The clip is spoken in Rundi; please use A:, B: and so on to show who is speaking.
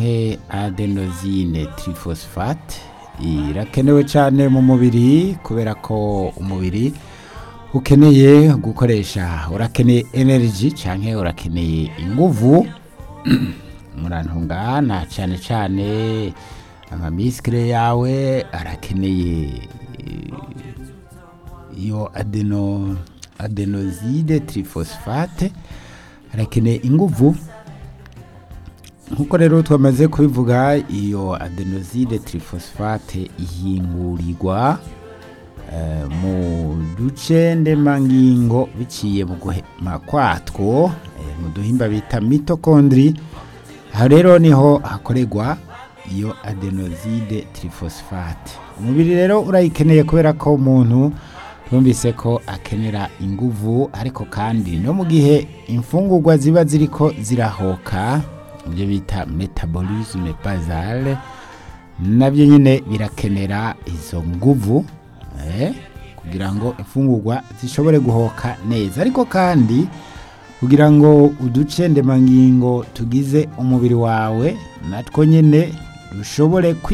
A: canke adenosine triphosphate irakenewe cyane mu mubiri kubera ko umubiri ukeneye gukoresha urakeneye energy canke urakeneye inguvu murantungana cyane cyane amamisikire yawe arakeneye iyo adeno adenoside triphosphate arakeneye inguvu nkuko rero twamaze kubivuga iyo adenoside triphosphate ihingurirwa eh, mu duce ndemangingo biciye mu guhema kwatwo eh, mu duhimba bita mitokondri aha rero niho hakorerwa iyo adenoside triphosphate umubiri rero urayikeneye kubera ko umuntu twumvise ko akenera inguvu ariko kandi no mu gihe imfungurwa ziba ziriko zirahoka ibyo bita metabolisme basale nabyo nyine birakenera izo nguvu eh, kugira ngo imfungurwa zishobore guhoka neza ariko kandi kugira ngo uduce ndemangingo tugize umubiri wawe natwo nyine dushobore kwi